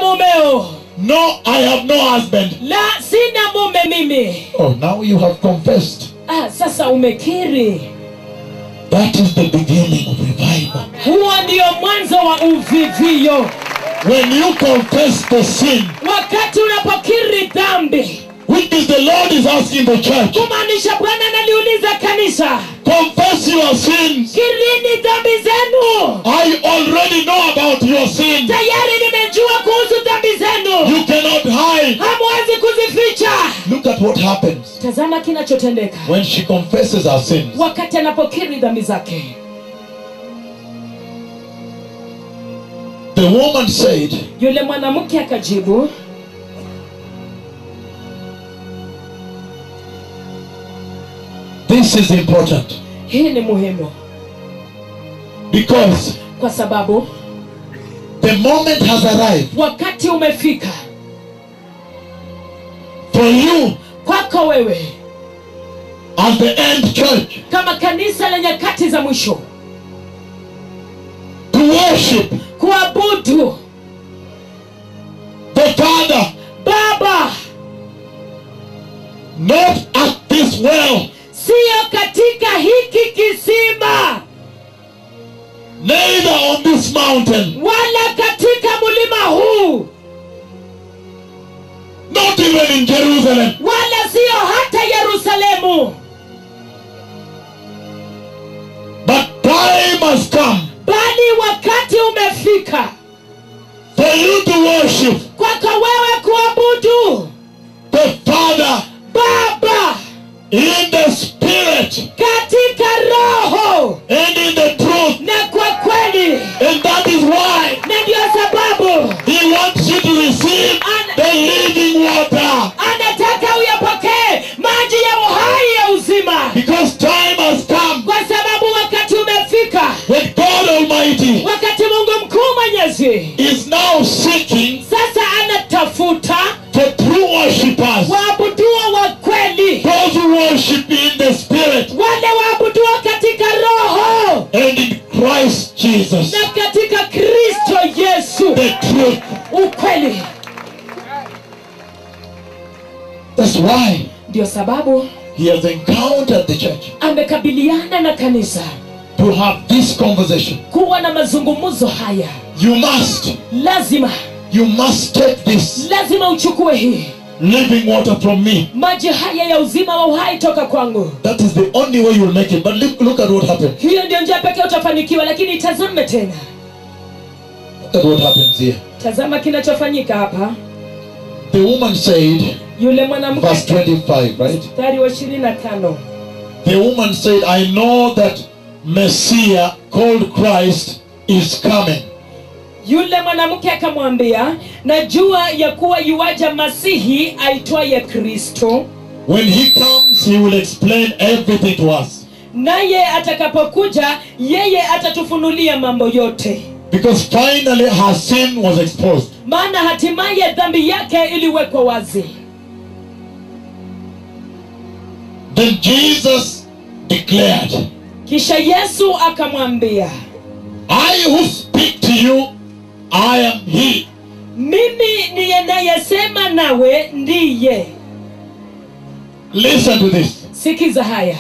mumeo No, I have no husband. la sina mume mimi Oh, now you have confessed. ah, sasa umekiri That is the beginning of revival. huo ndio mwanzo wa uvivio When you confess the sin, wakati unapokiri dhambi which is the Lord is asking the church, kumaanisha bwana analiuliza kanisa confess your sins. kirini dhambi zenu I already know about your sin. tayari nimejua kuhusu dhambi zenu You cannot hide. hamwezi kuzificha Look at what happens tazama kinachotendeka when she confesses her sins. wakati anapokiri dhambi zake The woman said, yule mwanamke akajibu This is important hii ni muhimu because kwa sababu the moment has arrived wakati umefika for you kwako wewe as the end church kama kanisa la nyakati za mwisho to worship kuabudu the Father baba not at this well, siyo katika hiki kisima neither on this mountain, wala katika mlima huu not even in Jerusalem. wala siyo hata yerusalemu But time has come bali wakati umefika for you to worship kwako wewe kuabudu the Father baba in the Spirit katika roho and in the truth. na kwa kweli And that is why na ndiyo sababu He wants you to receive the living water. anataka uyapokee maji ya uhai ya uzima Because time has come kwa sababu wakati umefika when God Almighty wakati mungu mkuu mwenyezi is now seeking sasa anatafuta for true worshippers. waabuduo wa kweli Those who worship in the Spirit wale waabuduo katika roho and in Christ Jesus. na katika kristo yesu The truth. ukweli That's why ndio sababu He has encountered the church amekabiliana na kanisa to have this conversation. kuwa na mazungumzo haya You must, lazima you must take this lazima uchukue hii living water from me. maji haya ya uzima wa uhai toka kwangu That is the only way you'll make it. But look, look at what happened. hiyo ndio njia pekee utafanikiwa lakini tazame tena Look at what happens here. tazama kinachofanyika hapa The woman said, yule verse mwanamke 25, right? mstari wa ishirini na tano The woman said, I know that Messiah called Christ is coming. yule mwanamke akamwambia najua ya kuwa yuwaja masihi aitwaye kristo When he comes, he will explain everything to us. naye atakapokuja yeye atatufunulia mambo yote Because finally her sin was exposed. maana hatimaye dhambi yake iliwekwa wazi Then Jesus declared, kisha yesu akamwambia I who speak to you, I am he. mimi niye nayesema nawe ndiye Listen to this. sikiza haya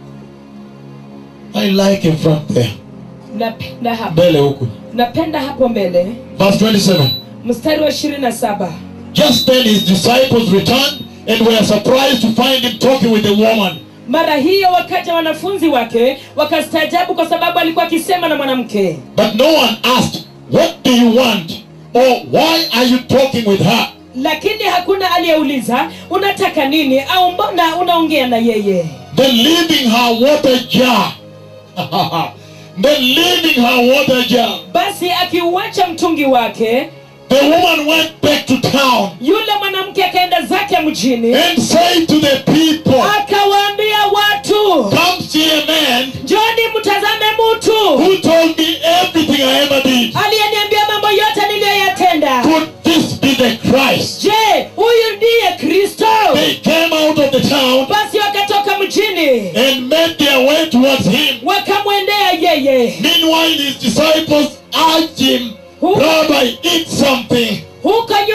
I like in front there. napenda hapo Mbele huku. napenda hapo mbele Verse 27. mstari wa ishirini na saba Just then his disciples returned and were surprised to find him talking with the woman. mara hiyo wakaja wanafunzi wake wakastaajabu kwa sababu alikuwa akisema na mwanamke But no one asked, What do you want? Or why are you talking with her? lakini hakuna aliyeuliza unataka nini au mbona unaongea na yeye Then leaving her water jar. then leaving her water jar. basi akiuacha mtungi wake The woman went back to town yule mwanamke akaenda zake mjini and said to the people, akawaambia watu Come see a man njoni mtazame mtu who told me everything I ever did. aliyeniambia mambo yote niliyoyatenda Could this be the Christ? je huyu ndiye kristo They came out of the town basi wakatoka mjini and made their way towards him. wakamwendea yeye Meanwhile, his disciples urged him, Rabbi, eat something. huko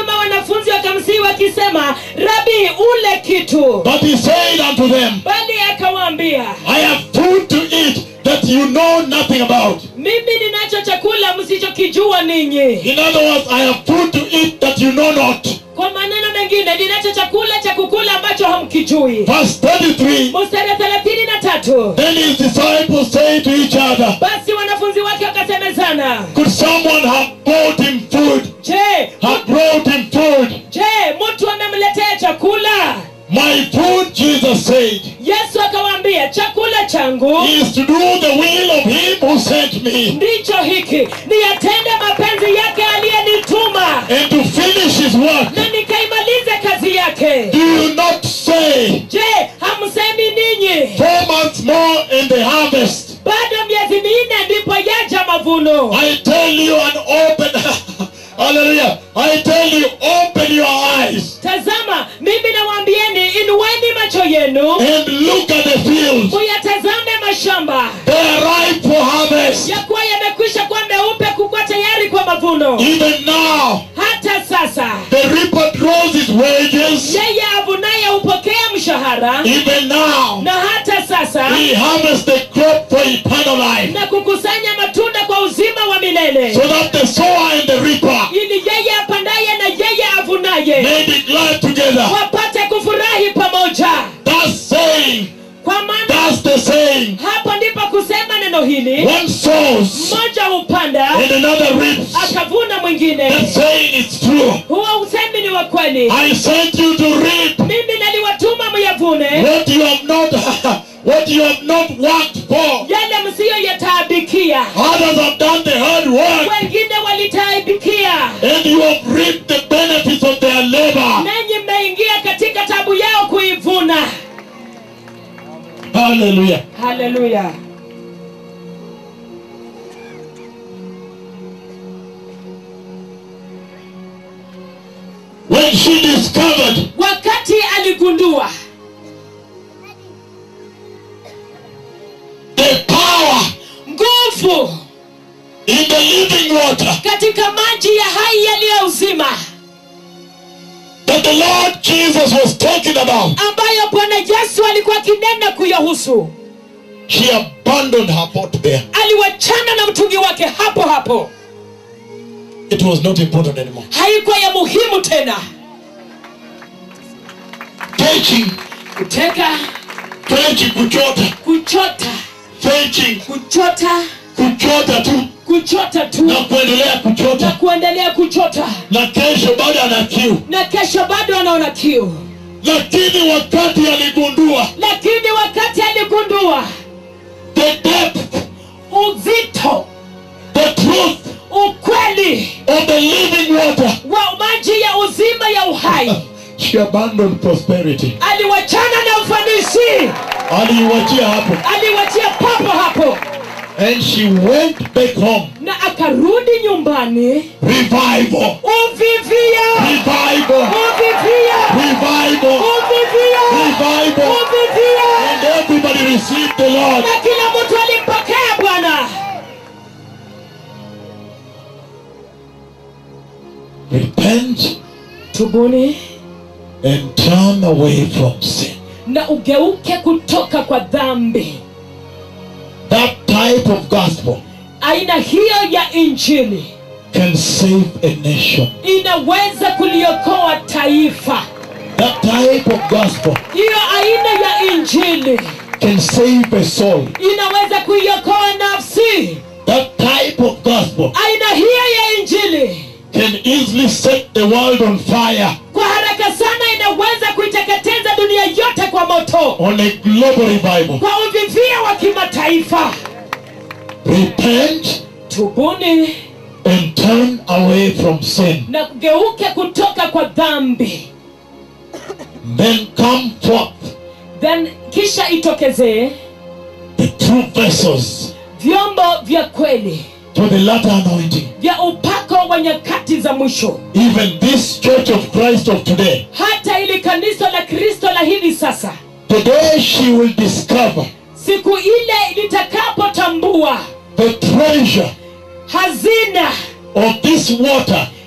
ili ule kitu But he said unto them, bali akawaambia I have food to eat that you know nothing about. mimi ninacho chakula msichokijua ninyi In other words, I have food to eat that you know not. kwa maneno mengine ninacho chakula cha kukula ambacho hamkijui Verse 33 mstari wa thelathini na tatu Then his disciples say to each other, basi wanafunzi wake wakasemezana Could someone have brought him food? je Have brought him food? je mtu amemletea chakula My food, Jesus said, yesu akawaambia chakula changu is to do the will of him who sent me ndicho hiki niyatende mapenzi yake aliyenituma and to finish his work. na nikaimalize kazi yake Do you not say, je hamsemi ninyi Four months more in the harvest? bado miezi minne ndipo yaja mavuno I tell you and open, hallelujah, I tell you, open your eyes tazama mimi nawaambieni inueni macho yenu and look at the fields. muyatazame mashamba They are ripe for harvest. ya kuwa yamekwisha kuwa meupe kukuwa tayari kwa mavuno Even now, hata sasa the reaper draws his wages. yeye avunaye hupokea mshahara Even now, na hata sasa he harvests the crop for eternal life. na kukusanya matunda kwa uzima wa milele So that the sower and the reaper ili yeye apandaye na yeye avunaye may be glad together. wapate kufurahi pamoja That's saying, kwa maana that's the saying. hapo ndipo kusema neno hili One sows mmoja hupanda and another reaps. akavuna mwingine That saying is true. huo usemi ni wa kweli I sent you to reap mimi naliwatuma myavune what you have not what you have not worked for. yale msiyoyataabikia Others have done the hard work wengine walitaabikia and you have reaped the benefits of their labor. nanyi mmeingia katika tabu yao kuivuna Hallelujah. haleluya When she discovered wakati aligundua the power nguvu in the living water katika maji ya hai yaliyo uzima that the Lord Jesus was talking about, ambayo bwana yesu alikuwa akinena kuyahusu she abandoned her pot there. aliwachana na mtungi wake hapo hapo It was not important anymore. haikuwa ya muhimu tena Fetching, kuteka fetching, kuchota, kuchota fetching, kuchota kuchota tu kuchota tu na kuendelea na kuchota, kuendelea kuchota na kesho bado ana kiu. na kesho bado anaona kiu Lakini wakati aligundua lakini wakati aligundua the depth, uzito the truth ukweli of the living water, wa maji ya uzima ya uhai she abandoned prosperity. aliwachana na ufanisi Aliiwachia hapo aliwachia papo hapo and she went back home. na akarudi nyumbani Revival, uvivia revival, uvivia revival, uvivia revival. uvivia And everybody received the Lord. na kila mtu alimpokea bwana Repent tubuni and turn away from sin. na ugeuke kutoka kwa dhambi That type of gospel aina hiyo ya injili can save a nation. inaweza kuliokoa taifa That type of gospel hiyo aina ya injili can save a soul. inaweza kuiokoa nafsi That type of gospel aina hiyo ya injili can easily set the world on fire kwa haraka sana inaweza kuiteketeza dunia yote kwa moto on a global revival. kwa uvivia wa kimataifa Repent tubuni and turn away from sin. na kugeuke kutoka kwa dhambi Then come forth then kisha itokezee the true vessels vyombo vya kweli for the latter anointing. vya upako wa nyakati za mwisho Even this church of Christ of today, hata ili kanisa la kristo la hivi sasa today she will discover siku ile litakapotambua the treasure hazina of this water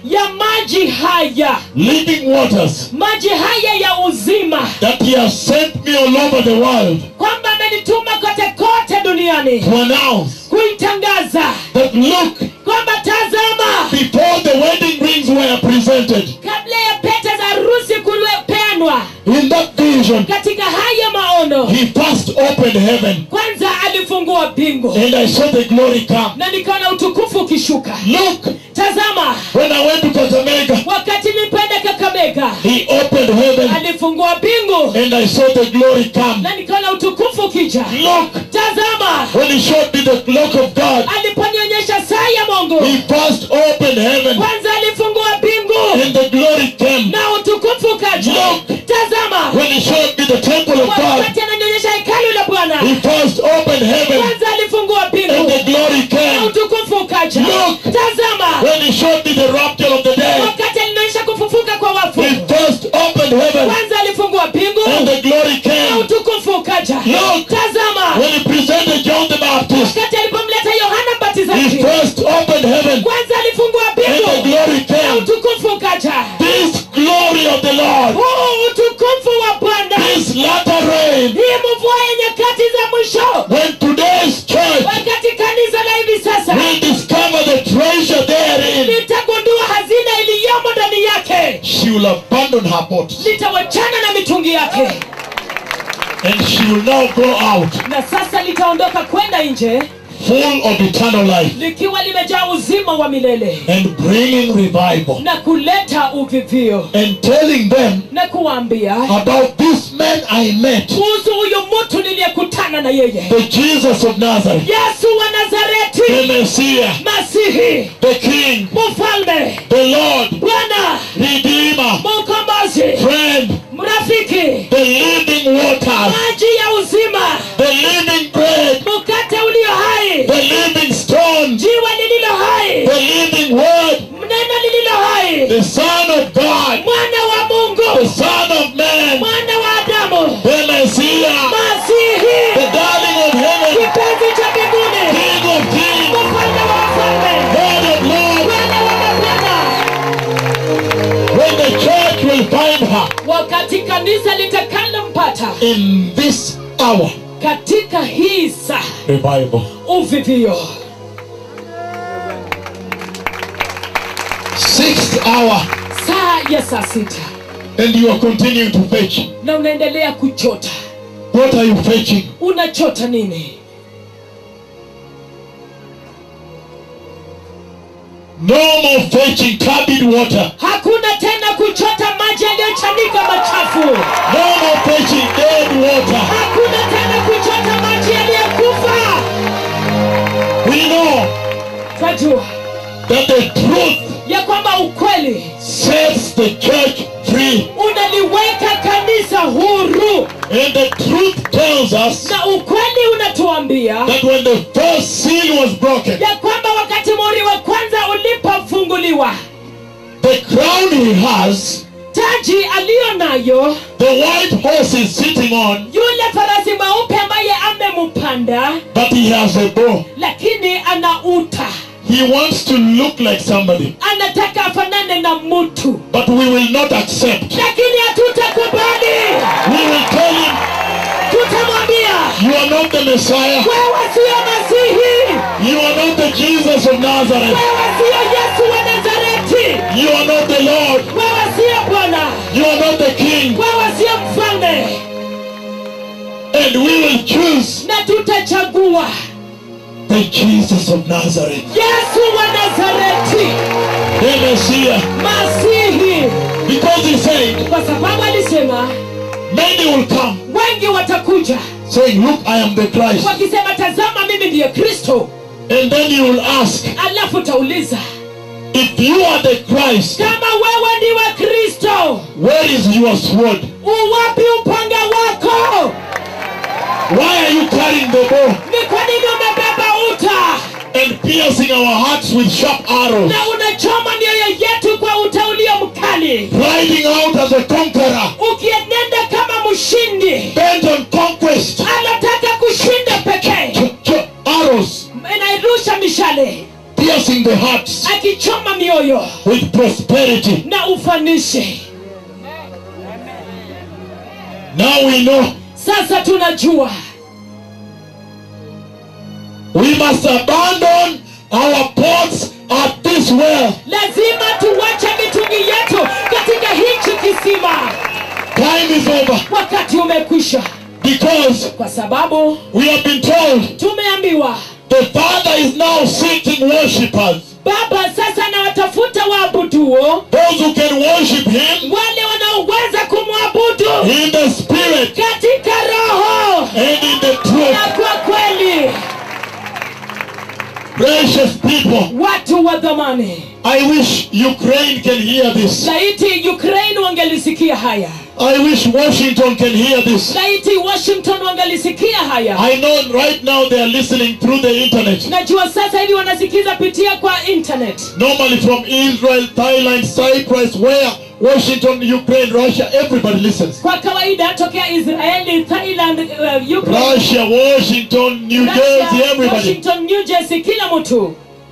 ya maji haya living waters, maji haya ya uzima that He has sent me all over the world kwamba amenituma kote kote duniani to announce kuitangaza that look, kwamba tazama before the wedding rings were presented, kabla ya pete za harusi kupeanwa in that vision, katika haya maono He first opened heaven, kwanza alifungua mbingu and I saw the glory come. na nikaona utukufu ukishuka Look, tazama when I went to Kakamega, wakati nilipoenda kakamega He opened heaven, alifungua mbingu and I saw the glory come. na nikaona utukufu ukija Look, tazama when He showed me the clock of God, aliponionyesha saa ya mungu He first opened heaven, kwanza alifungua mbingu and the glory came. na utukufu ukaja Look. tazama When He showed me the temple of God, wakati ananionyesha hekalu la bwana He first opened heaven, kwanza alifungua and mbingu the glory na came. utukufu ukaja Look. tazama When He showed me the rapture of the dead, wakati alinionyesha kufufuka kwa wafu He first opened heaven, kwanza alifungua mbingu and the glory na came. utukufu ukaja Look. tazama When He presented John the Baptist, wakati alipomleta yohana He mbatizaji first opened heaven, kwanza alifungua and the mbingu glory na came. utukufu ukaja This glory of the Lord, huu utukufu wa bwana this latter rain, hii mvua ya nyakati za mwisho when today's church wakati kanisa la hivi sasa will discover the treasure therein, litagundua hazina iliyomo ndani yake she will abandon her pots, litawachana na mitungi yake and she will now go out na sasa litaondoka kwenda nje full of eternal life likiwa limejaa uzima wa milele and bringing revival na kuleta uvivio and telling them na kuwaambia about this man I met, kuhusu huyu mtu niliyekutana na yeye the Jesus of Nazareth, yesu wa the nazareti Messiah, masihi the King, mfalme the Lord, bwana Redeemer, mkombozi friend, mrafiki the living waters, maji ya uzima the living bread, mkate ulio hai the living stone, jiwe lililo hai the living word, neno lililo hai the Son of God, mwana wa the mungu Son of Man, mwana wa adamu the Messiah, the masihi darling of heaven, kipenzi cha mbinguni King of kings, mfalme wa wafalme Lord of lords, bwana wa mabwana when the church will find her wakati kanisa litakalompata in this hour, katika hii saa revival. uvivio Sixth hour, saa ya saa sita and you are continuing to fetch. na unaendelea kuchota What are you fetching? unachota nini No more fetching turbid water. hakuna tena kuchota maji yaliyochanika machafu No more fetching dead water. hakuna tena kuchota maji yaliyokufa We know twajua that the truth ya kwamba ukweli sets the church free. unaliweka kanisa huru And the truth tells us na ukweli unatuambia that when the first seal was broken, ya kwamba wakati muhuri wa kwanza ulipofunguliwa the crown he has, taji aliyo nayo the white horse is sitting on, yule farasi mweupe ambaye amempanda but he has a bow. lakini ana uta He wants to look like somebody, anataka afanane na mtu but we will not accept. lakini hatutakubali We will tell him, tutamwambia You are not the Messiah. wewe siyo masihi You are not the Jesus of Nazareth. wewe siyo yesu wa nazareti You are not the Lord. wewe siyo bwana You are not the King. wewe siyo mfalme And we will choose na tutachagua the Jesus of Nazareth, yesu wa nazareti the Messiah. masihi Because he said, kwa sababu alisema Many will come wengi watakuja saying, Look, I am the Christ. wakisema tazama mimi ndiye kristo And then you will ask, alafu utauliza If you are the Christ, kama wewe ndiwe kristo where is your sword? uwapi upanga wako Why are you carrying the bow ni kwa nini umebeba uta and piercing our hearts with sharp arrows? na unachoma mioyo yetu kwa uta ulio mkali Riding out as a conqueror, ukienenda kama mshindi bent on conquest. anataka kushinda pekee Ch- ch- arrows inairusha mishale piercing the hearts akichoma mioyo with prosperity. na ufanisi Now we know sasa tunajua we must abandon our pots at this well. lazima tuwache mitungi yetu katika hichi kisima Time is over wakati umekwisha because kwa sababu we have been told tumeambiwa the Father is now seeking worshippers, baba sasa anawatafuta waabuduo those who can worship Him wale wanaoweza kumwabudu in the Spirit katika roho and in the truth. na kwa kweli Precious people, watu wa dhamani I wish Ukraine can hear this. laiti ukraine wangelisikia haya I wish Washington can hear this. laiti washington wangelisikia haya I know right now they are listening through the internet. najua sasa hivi wanasikiza pitia kwa internet Normally from Israel, Thailand, Cyprus, where Washington, Ukraine, Russia, everybody listens. kwa kawaida tokea israeli thailand uh, Ukraine, Russia, Washington, New Jersey, Russia, everybody. washington new jersey kila mtu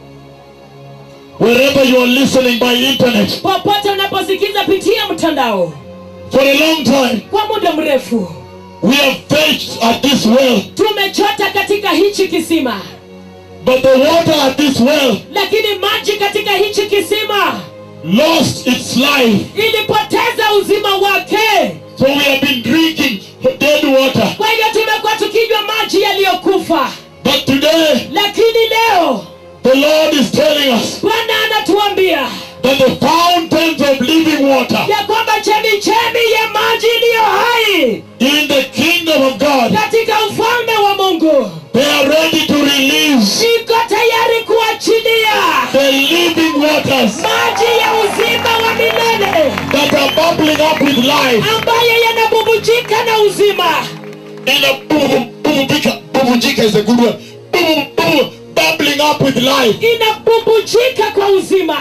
Wherever you are listening by internet, popote unaposikiza pitia mtandao for a long time, kwa muda mrefu we have fetched at this well, tumechota katika hichi kisima but the water at this well lakini maji katika hichi kisima lost its life. ilipoteza uzima wake So we have been drinking dead water. kwa hivyo tumekuwa tukinywa maji yaliyokufa But today, lakini leo the Lord is telling us bwana anatuambia that the fountains of living water ya kwamba chemichemi ya maji iliyo hai in the kingdom of God, katika ufalme wa mungu they are ready to release iko tayari kuachilia the living waters maji ya uzima wa milele that are bubbling up with life. ambayo yanabubujika na uzima In a boom, boom, bubujika is a good one. Boom, boom, bubbling up with life. inabubujika kwa uzima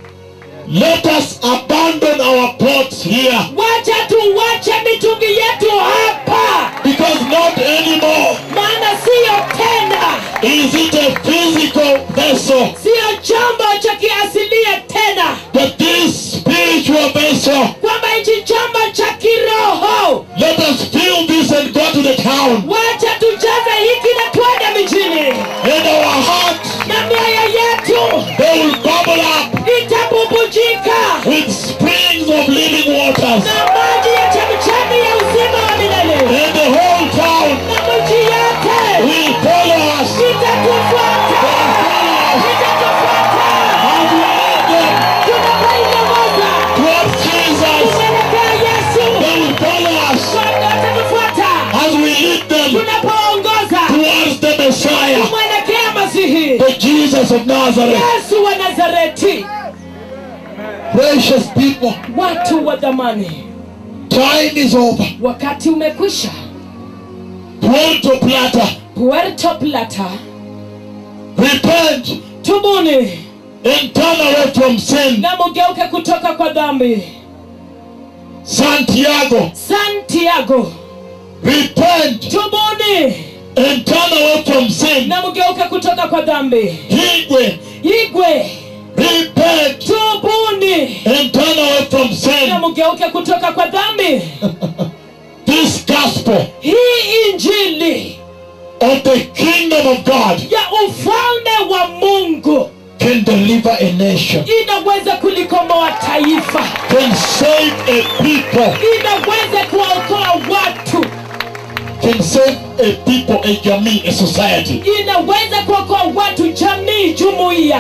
Let us abandon our pots here wacha tuwache mitungi yetu hapa because not anymore maana siyo tena is it a physical vessel, siyo chombo cha kiasilia tena but this spiritual vessel. kwamba hichi chombo cha kiroho Let us fill this and go to the town. wacha tujaze hiki na twende mijini And our hearts, na mioyo yetu they will bubble up itabubujika with springs of living waters. na maji ya chemichemi ya uzima wa milele And the whole town na mji yote will follow us. itatufuata itatufuata And we lead them tunapoingoza towards Jesus. tunaelekea yesu They will follow us Bwana atatufuata as we lead them tunapoongoza towards the Messiah, kumwelekea masihi the Jesus of Nazareth. yesu wa nazareti Precious people, watu wa dhamani time is over. wakati umekwisha Puerto Plata, puerto plata repent tubuni and turn away from sin. na mugeuke kutoka kwa dhambi Santiago, santiago repent tubuni and turn away from sin. na mugeuke kutoka kwa dhambi Higwe, igwe repent tubuni and turn away from na sin. mugeuke kutoka kwa dhambi This gospel hii injili of the kingdom of God ya ufalme wa mungu can deliver a nation, inaweza kulikomboa taifa can save a people, inaweza kuwaokoa watu can save a people, a jamii, a society. inaweza kuokoa watu jamii jumuiya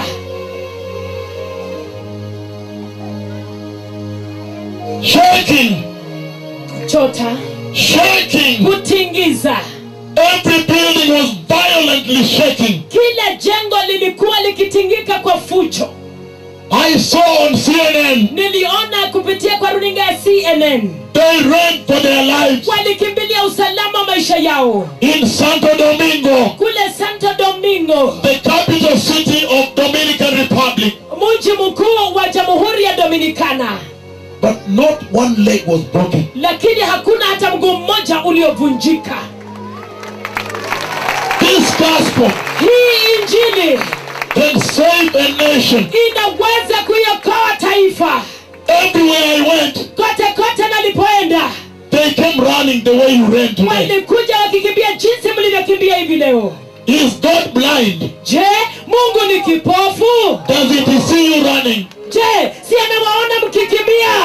Shaking, chota shaking. kutingiza Every building was violently shaking. kila jengo lilikuwa likitingika kwa fujo I saw on CNN niliona kupitia kwa runinga ya cnn they ran for their lives walikimbilia usalama maisha yao in Santo Domingo, kule santo domingo the capital city of Dominican Republic. mji mkuu wa jamhuri ya dominikana But not one leg was broken. lakini hakuna hata mguu mmoja uliovunjika This gospel hii injili can save a nation. inaweza kuiokoa taifa Everywhere I went, kote kote nalipoenda they came running the way you ran today. walikuja wakikimbia jinsi mlivyokimbia hivi leo Is God blind? je mungu ni kipofu Does he see you running? je si anawaona mkikimbia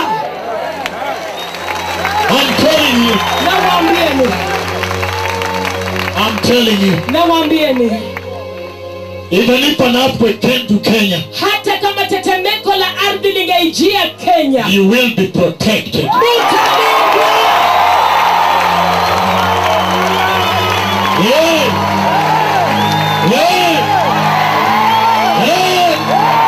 I'm telling you. nawaambieni I'm telling you. nawaambieni Even if an earthquake came to Kenya, hata kama tetemeko la ardhi lingeijia kenya you will be protected. mutalindwa Yeah. Yeah. Yeah.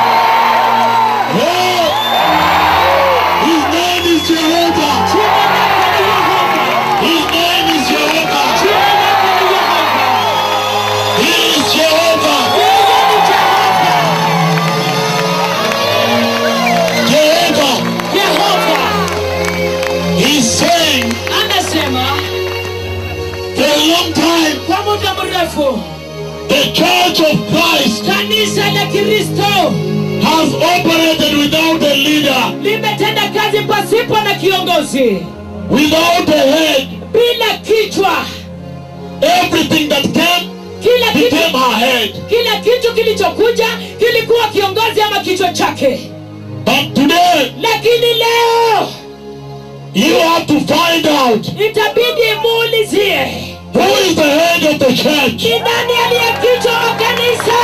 Yeah. His name is Jehovah. Jina lake ni Yehova. His name is Jehovah. Jina lake ni Yehova. He is Jehovah. Yeye ni Jehova. Jehovah. Yehova He's saying anasema for a long time kwa muda mrefu the church of Christ kanisa la kristo has operated without a leader, limetenda kazi pasipo na kiongozi without a head. bila kichwa Everything that came kila kitu, became her head. kila kitu kilichokuja kilikuwa kiongozi ama kichwa chake But today, lakini leo you have to find out itabidi muulizie who is the head of the church. ni nani aliye kichwa wa kanisa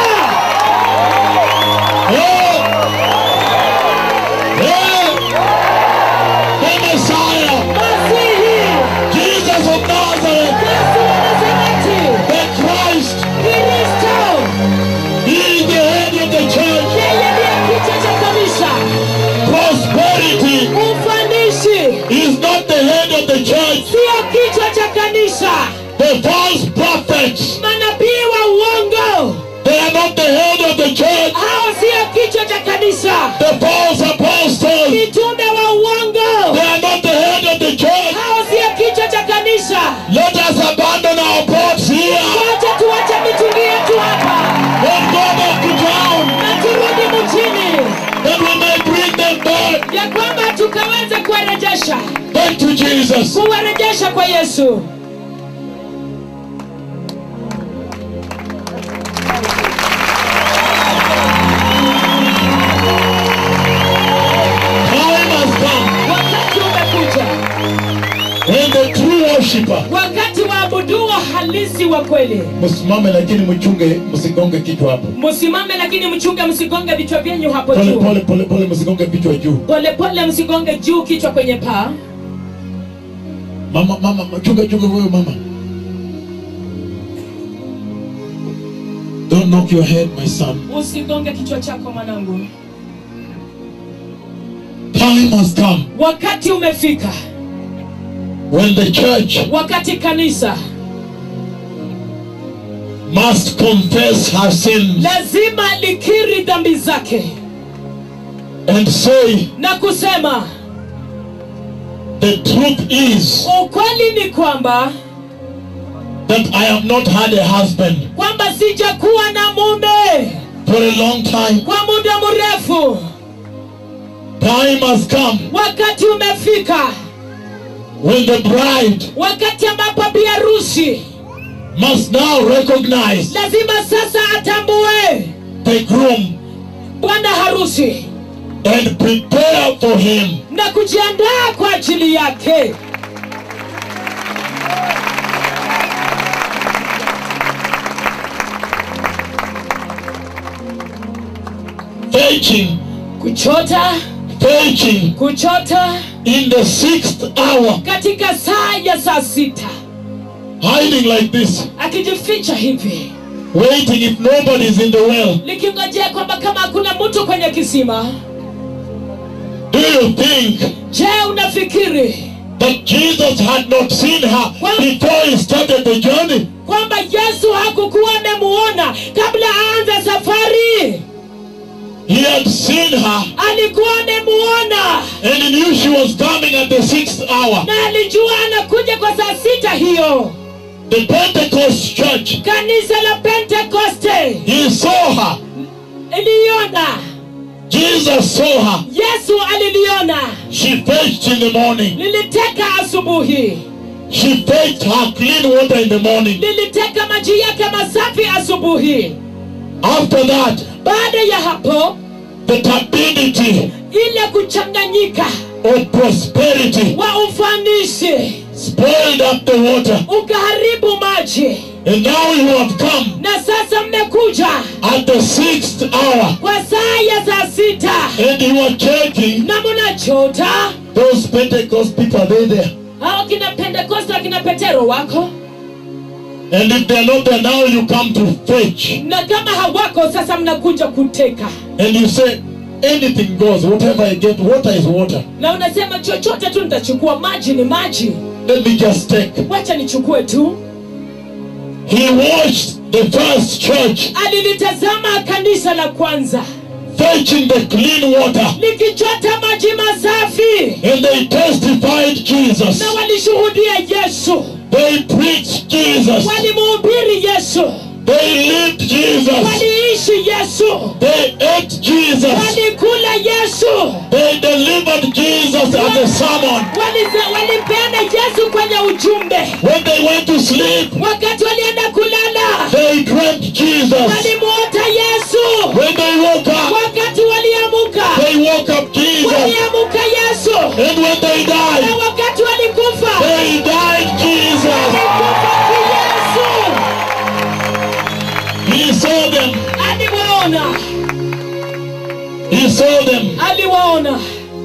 Oh! Oh! The Messiah, masihi Jesus of Nazareth, yesu wa nazareti the Christ, kristo He is the head of the church. yeye ndiye kichwa cha kanisa Prosperity ufanisi is not the head of the church. sio kichwa cha kanisa The false prophets, manabii wa uongo they are not the head of the church. hao sio kichwa cha kanisa The false apostles, mitume wa uongo they are not the head of the church. hao sio kichwa cha kanisa Let us abandon our pots here wacha tuache mitungi yetu hapa and go back to town na turudi mjini that we may bring them back, ya kwamba tukaweze kuwarejesha back to Jesus. kuwarejesha kwa yesu Time has come wakati umekuja when the true worshiper. wakati waabuduo halisi wa kweli Msimame lakini mchunge, msigonge kichwa hapo. msimame lakini mchunge msigonge vichwa vyenyu hapo Pole juu pole pole pole, msigonge vichwa juu. polepole msigonge juu kichwa kwenye paa Mama mama, chunga chunga wewe mama. Don't knock your head, my son. usigonge kichwa chako mwanangu Time has come wakati umefika when the church wakati kanisa must confess her sins lazima likiri dhambi zake and say na kusema the truth is ukweli ni kwamba that I have not had a husband kwamba sijakuwa na mume for a long time. kwa muda mrefu Time has come wakati umefika when the bride wakati ambapo biharusi must now recognize lazima sasa atambue the groom bwana harusi and prepare for him. na kujiandaa kwa ajili yake Fetching, kuchota fetching kuchota in the sixth hour, katika saa ya saa sita hiding like this, akijificha hivi waiting if nobody is in the well. likingojea kwamba kama hakuna mtu kwenye kisima Do you think je unafikiri that Jesus had not seen her before he started the journey? kwamba yesu hakukuwa amemuona kabla aanze safari He had seen her alikuwa amemuona and he knew she was coming at the sixth hour. na alijua anakuja kwa saa sita hiyo The Pentecost church, kanisa la pentekoste he saw her iliona Jesus saw her. yesu aliliona She fetched in the morning. liliteka asubuhi She fetched her clean water in the morning. liliteka maji yake masafi asubuhi After that, baada ya hapo the turbidity ile kuchanganyika of prosperity wa ufanisi spoiled up the water. ukaharibu maji And now you have come na sasa mmekuja at the sixth hour kwa saa ya saa sita and you are checking na mnachota those Pentecost people, are they there? hao kina pentekoste akina petero wako And if they're not there, now you come to fetch. na kama hawako sasa mnakuja kuteka And you say, anything goes, whatever I get, water is water. na unasema chochote tu nitachukua maji ni maji Let me just take. wacha nichukue tu He watched the first church alilitazama kanisa la kwanza fetching the clean water. likichota maji masafi And they testified Jesus. na walishuhudia yesu They preached Jesus. walimuhubiri yesu They lived Jesus. waliishi yesu They ate Jesus. walikula yesu They delivered Jesus as a sermon. Walize- walipeana yesu kwenye ujumbe When they went to sleep, wakati walienda kulala they dreamt Jesus. walimuota yesu When they woke up, wakati waliamuka they woke up Jesus. waliamuka yesu And when they na died, wakati walikufa they died Jesus. walikufa kiyesu He saw them. aliwaona He saw them. aliwaona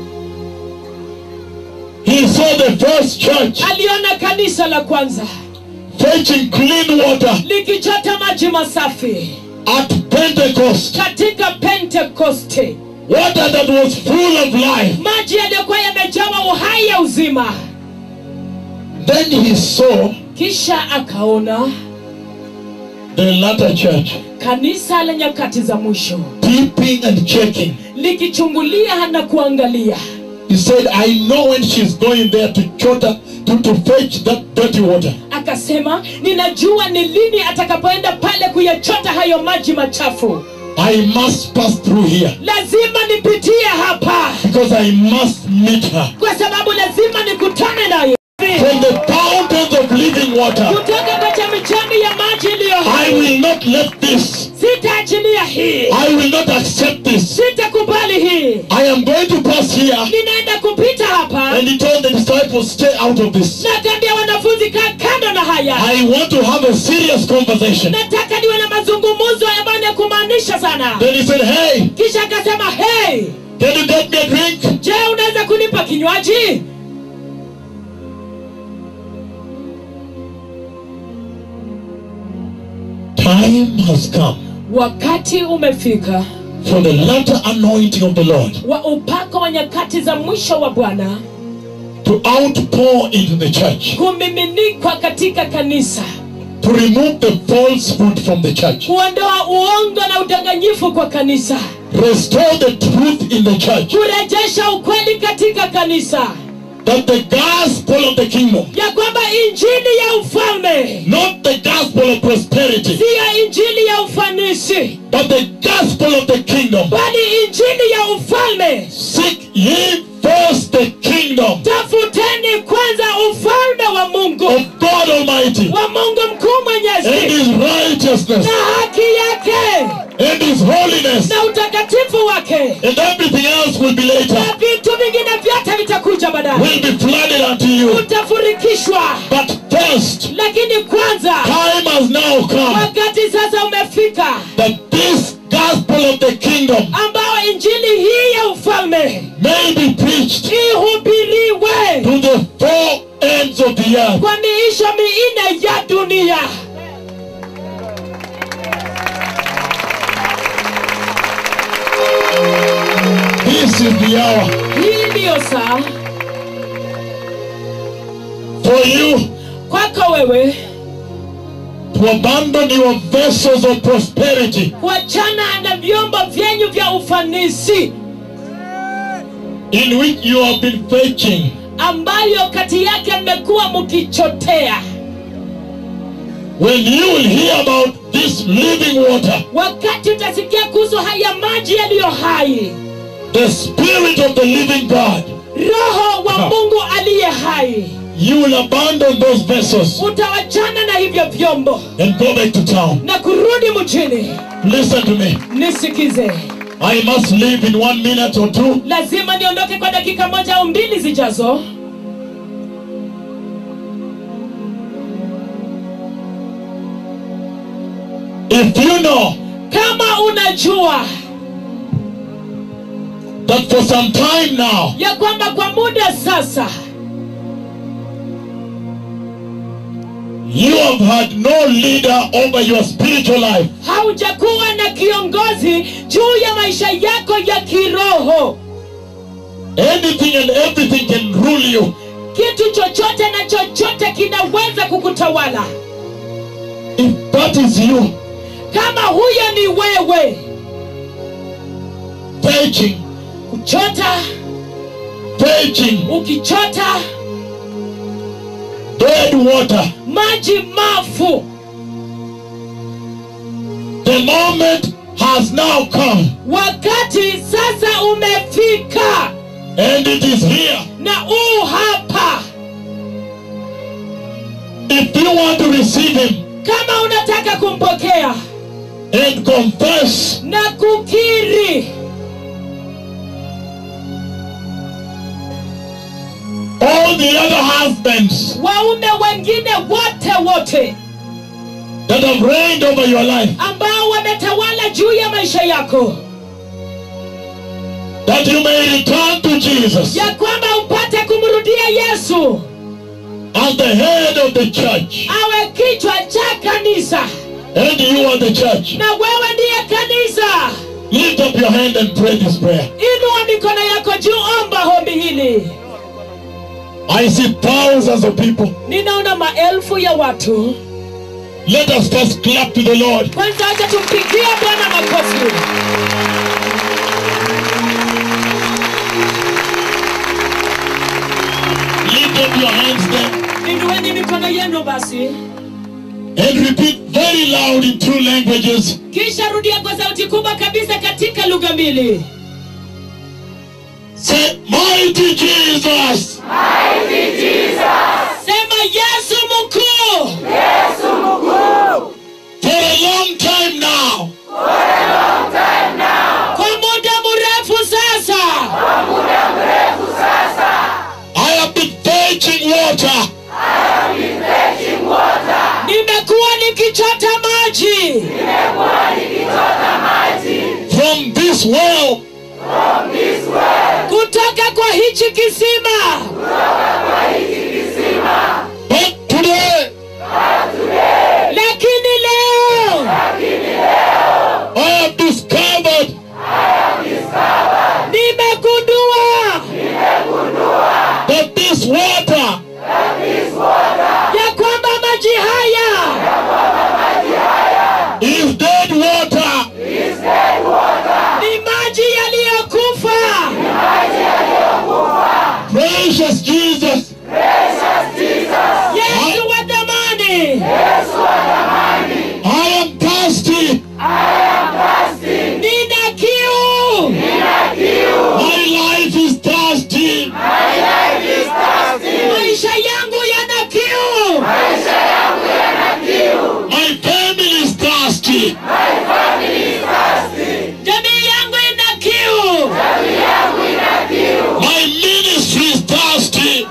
He saw the first church aliona kanisa la kwanza fetching clean water likichota maji masafi at Pentecost. katika pentekoste Water that was full of life. maji yaliyokuwa yamejawa uhai ya uzima Then he saw kisha akaona the latter church kanisa la nyakati za mwisho peeping and checking. likichungulia na kuangalia He said, I know when she's going there to chota, to, to fetch that dirty water. akasema ninajua ni lini atakapoenda pale kuyachota hayo maji machafu I must pass through here lazima nipitie hapa because I must meet her. kwa sababu lazima nikutane naye From the fountains of living water, kutoka kwa chemichemi ya maji iliyo I hai will not let this, sitaachilia hii I will not accept this. sitakubali hii I am going to pass here. ninaenda kupita hapa And he told the disciples, stay out of this. nakaambia wanafunzi kaa kando na haya I want to have a serious conversation. nataka niwe na mazungumzo ambayo ni ya kumaanisha sana Then he said, hey, kisha akasema hey can you get me a drink? je unaweza kunipa kinywaji Time has come wakati umefika for the latter anointing of the Lord wa upako wa nyakati za mwisho wa bwana to outpour into the church, kumiminikwa katika kanisa to remove the falsehood from the church, kuondoa uongo na udanganyifu kwa kanisa restore the truth in the church, kurejesha ukweli katika kanisa that the gospel of the kingdom, ya kwamba injili ya ufalme not the gospel of prosperity, siyo injili ya ufanisi but the gospel of the kingdom. bali injili ya ufalme Seek ye first the kingdom tafuteni kwanza ufalme wa mungu of God Almighty wa mungu mkuu and mwenyezi his righteousness na haki yake and his holiness, na utakatifu wake and everything else will be later, na vitu vingine vyote vitakuja baadaye will be flooded unto you. utafurikishwa But first, lakini kwanza time has now come wakati sasa umefika that this gospel of the kingdom ambao injili hii ya ufalme may be preached ihubiriwe to the four ends of the earth. kwa miisho minne ya dunia This is the hour hii ndiyo saa for you kwako wewe to abandon your vessels of prosperity kuachana na vyombo vyenyu vya ufanisi in which you have been fetching ambayo kati yake mmekuwa mkichotea when you will hear about this living water, wakati utasikia kuhusu haya maji yaliyo hai the Spirit of the living God, roho wa Ha. mungu aliye hai you will abandon those vessels utawachana na hivyo vyombo and go back to town. na kurudi mjini Listen to me. nisikize I must leave in one minute or two. lazima niondoke kwa dakika moja au mbili zijazo If you know kama unajua that for some time now, ya kwamba kwa muda sasa you have had no leader over your spiritual life, haujakuwa na kiongozi juu ya maisha yako ya kiroho anything and everything can rule you. kitu chochote na chochote kinaweza kukutawala If that is you, kama huyo ni wewe fetching, kuchota fetching ukichota dead water, maji mafu the moment has now come wakati sasa umefika and it is here. na uu hapa If you want to receive Him kama unataka kumpokea and confess na kukiri all the other husbands waume wengine wote wote that have reigned over your life, ambao wametawala juu ya maisha yako that you may return to Jesus ya kwamba upate kumrudia yesu as the head of the church, awe kichwa cha kanisa and you are the church. na wewe ndiye kanisa Lift up your hand and pray this prayer. inua mikono yako juu omba hombi hili I see thousands of people. ninaona maelfu ya watu Let us first clap to the Lord. kwanza acha tumpigie bwana makofi Lift up your hands then inueni mikono yenu basi and repeat very loud in two languages. kisha rudia kwa sauti kubwa kabisa katika lugha mbili Say, Mighty Jesus, sema yesu mkuu for a long time now, kwa muda mrefu sasa I have been fetching water nimekuwa nikichota maji from this well, kutoka kwa hichi kisima but today lakini leo I have discovered nimegundua that this water ya kwamba maji haya is dead water. ni maji yaliyokufa Precious Jesus, yesu wa dhamani I am thirsty. nina kiu My life is thirsty. maisha yangu yana kiu My family is thirsty. jamii yangu ina kiu My ministry is thirsty.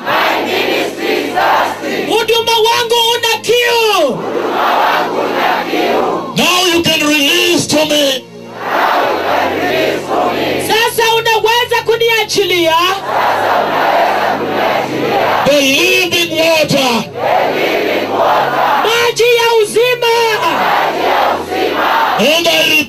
huduma wangu una kiu Now you can release to me sasa unaweza kuniachilia the living water. maji ya uzima And I